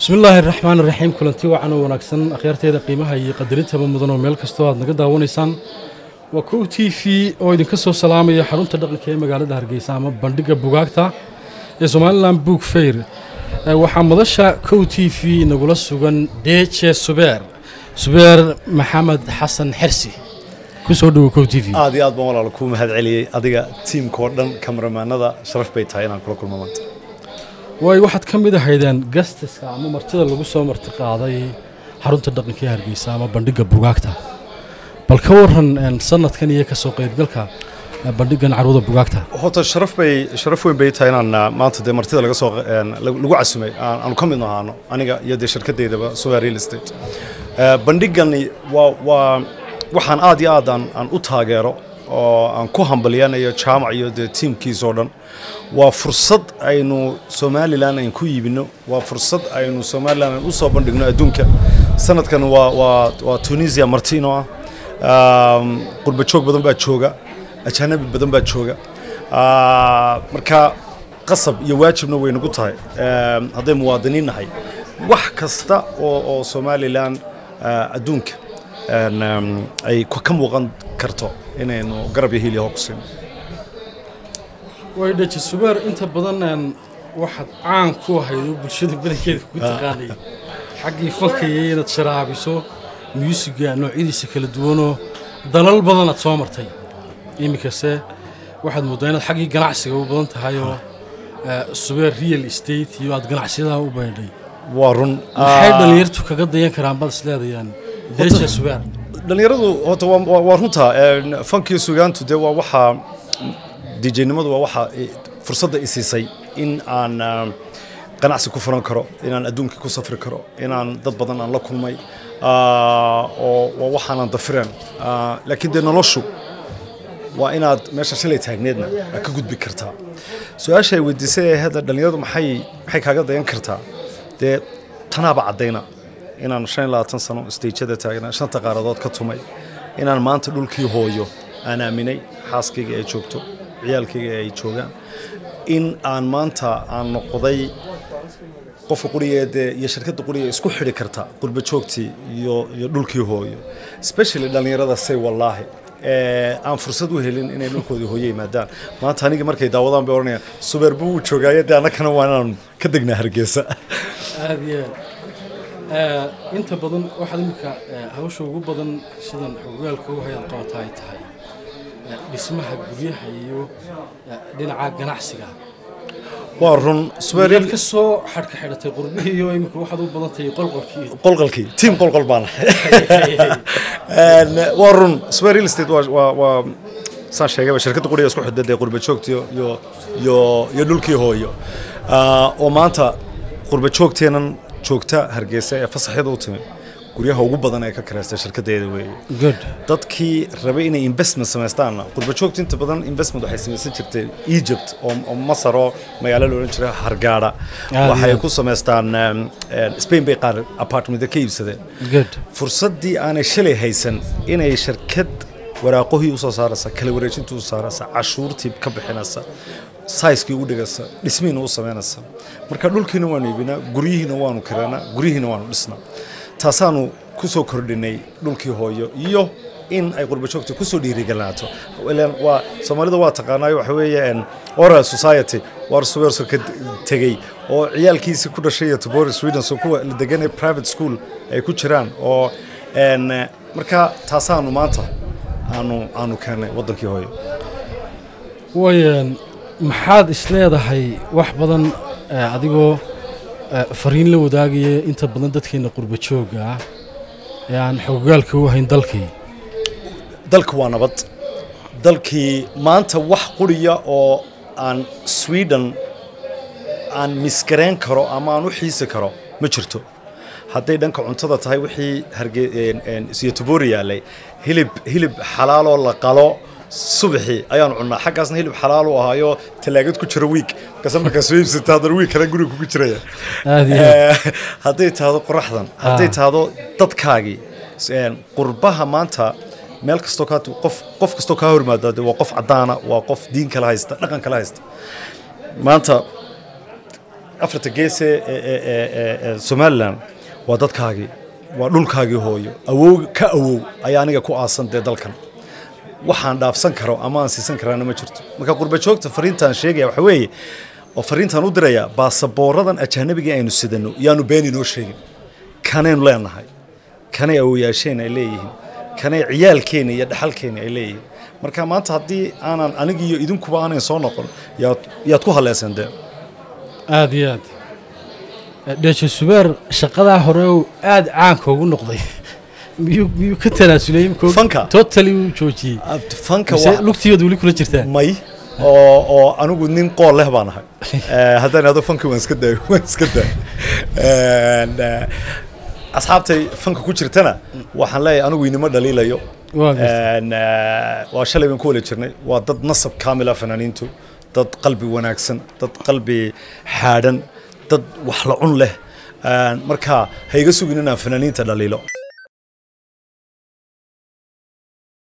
bismi illaahi raxmaan iraxiim kulanti wacan oo wanaagsan akhyaarteeda qiimaha iyo qadarintaba mudan oo meel kastoo aad naga daawanaysaan waa kow t v oo idinka soo salaamaya xarunta dhaqanka ee magaalada hargeysa ama bandhigga bugaagta ee somalilan book fair waxaa madasha kow t v nagula sugan deje subeer subeer maxamed xasan xersi kusoo dhowo kow t v aad iyo aad baan walaal kuu mahad celiyey adiga tiimkao dhan kamaramaanada sharaf bay tahay inaan kula kulmo maanta waayo waxaad ka mid ahaydeen gastiska ama martida lagu soo marti qaaday xarunta dhaqanka ee hargeysa ama bandhigga bugaagta bal ka waran sanadkan iyo kasoo qaybgalka bandhiggan carwada bugaagta horta sharaf bay sharaf weyn bay tahay inaan maanta dee martida laga soo lagu casumay aanu ka mid ahaano aniga iyo dee shirkadeydaba soya real estate bandhiggani waa waa waxaan aad iyo aad aan aan u taageero oo aan ku hambalyanayo jaamac iyo dee tiimkiisoo dhan waa fursad aynu somalilan ayn ku iibino waa fursad aynu somalilan ayn u soo bandhigno adduunka sanadkan waa waa waa tunisia martino ah qurba joog badan baa jooga ajaanabi badan baa jooga marka qasab iyo waajibna way nagu tahay hadday muwaadiniin nahay wax kasta oo oo somalilan adduunka ay ka muuqan karto inaynu garab iyo hiil iyo hoog siino way dhaji subeer inta badan waxaad caan ku ahayd oo bulshada badankeeda ku taqaanay xaggii fankaya inaad sharaabiso muusiga noocyadiisa kala duwanoo dalal badan aad soo martay iminkase waxaad mooddaa inaad xaggii ganacsiga u badan tahay oo subeer real estate iyo aad ganacsiyadaha u baydhay waa run maxay dhallinyartu kaga dayan karaan baad isleedayaan deja subeer dhallinyaradu horta waa runta fankiyo sugaantu dee waa waxaa dijnimadu waa waxaa fursadda i siisay in aan ganacsi ku furan karo inaan adduunkii ku safri karo inaan dad badan aan la kulmay oo waa waxaanan dafireen laakiin dee noloshu waa inaad meesha shalay taagneedna aad ka gudbi kartaa su-aasha ay weydiisay ee hadda dhallinyaradu maxay maxay kaaga dayan kartaa dee tanaaba caddayna inaan shan iyo labaatan sano stagada taagnaa shanta qaaradood ka tumay inaan maanta dhulkii hooyo aan aaminay xaaskayga ay joogto ciyaalkayga ay joogaan in aan maanta aan noqday qofka qurigeedee iyo shirkadda quriga isku xidhi karta qurba joogtii iyo iyo dhulkii hooyo especially dhallinyarada say wallaahi aan fursad u helin inay dhulkoodii hooyo yimaadaan maanta aniga markay daawadaan bay odhanayaan subeerba wuu joogaayo dee annagana waa inaan ka degnaa hargeysa aad iyo aad inta badan waxaad iminka hawsha ugu badan sidan xogaalka u hayaad qabata ay tahay dhismaha guryaha iyo dhinaca ganacsiga waa run subeeryaad ka soo xadhka xidhatay qurbihii iyo iminka waxaad u badan tahay qolqolkii qolqolkii tiim qolqol baan waa run subeer real estate waa waa saan sheegayba shirkadda quriga isku xidda dee qurba joogtiyo iyo iyo iyo dhulkii hooyo oo maanta qurba joogteenan joogta hargeysa ee fasaxyada u timi guryaha ugu badan ee ka kareystay shirkadeeda weeye dadkii rabay inay investment samaystaanna qurba joogta inta badan investment waxay samaysan jirtay egypt oo masar oo magaalo la odhan jiray hargaada waxay ku samaystaan spain bay qaar apartmenta ka iibsadeen fursaddii aanay shalay haysan inay shirkad waraaqohii usoo saaraysa kala wareejintii u saaraysa cashuurtii ka bixinaysa saiskii u dhigaysa dhismihiina u samaynaysa marka dhulkiina waanu iibinaa guryihiina waanu kiraanaa guryihiina waanu dhisnaa taasaanu ku soo kordhinay dhulkii hooyo iyo in ay qurba joogta kusoo dhiirigelinaato waa soomaalida waa taqaanaayo waxa weeye oral society waar subeerso ka tegey oo ciyaalkiisii ku dhashay iyo tobori sweden so kuwa la deganay private school ay ku jiraan oo marka taasaanu maanta aanu aanu keennay waddankii hooyo wayan maxaad isleedahay wax badan adigoo fariin la wadaagaya inta badan dadkeena qurba jooga ah ee aan xogogaalka u hayn dalkii dalka waa nabad dalkii maanta wax quriya oo aan sweden aan misgareyn karo ama aan u xiisi karo ma jirto hadday dhanka cuntada tahay wixii hargeysyotobori yaalay hilib hilib xalaaloo la qalo subaxii ayaanu cunnaa xaggaasna hilib xalaal u ahaayo talaagad ku jira wiig markaas markaa soo iibsata haddana wiig kale guriga kugu jiraya hadday tahdo qoraxdan hadday tahdo dadkaagii qurbaha maanta meel kastoo kaa qof qof kastoo kaa hormaada de waa qof caddaana waa qof diin kala haysta dhaqan kala haysta maanta afarta geese ee- ee- ee- ee- ee somalilan waa dadkaagii waa dhulkaagii hooyo awow ka awow ayaa aniga ku aasan dee dalkan waxaan dhaafsan karo ama aan siisan karaana ma jirto marka qurba joogta fariintaan sheegaya waxa weeye oo fariintaan u diraya baasaboorradan ajaanabiga aynu sidano yaanu been inoo sheegin kanaynu leenahay kanay awoyaasheen ay leeyihiin kanay ciyaalkeena iyo dhaxalkeena ay leeyihiin marka maanta haddii aanan aniga iyo idinkuba aanan soo noqon yaad yaad ku haleeseen dee aada iyo aad dheejo subeer shaqadaa hore uu aada caanka ugu noqday miyuu miyuu ka tanaasulay imika Fanka? totally uu joojiyey fanka mise waa lugtiyood weli kula jirtaa may oo oo anigu nin qool leh baan ahay Eh, haddaan ado fanka waan iska daay waan iska daay En, eh, asxaabtay fanka ku jirtana waxaan leeyahay anigu inima dhaliilayo Waa gartay. En, eh, waa shalay baan ku wada jirnay waa dad nasab kaamila fanaaniintu dad qalbi wanaagsan dad qalbi xaadhan dad wax la cun leh En, marka ha iga sugin inaan fanaaniinta dhaliilo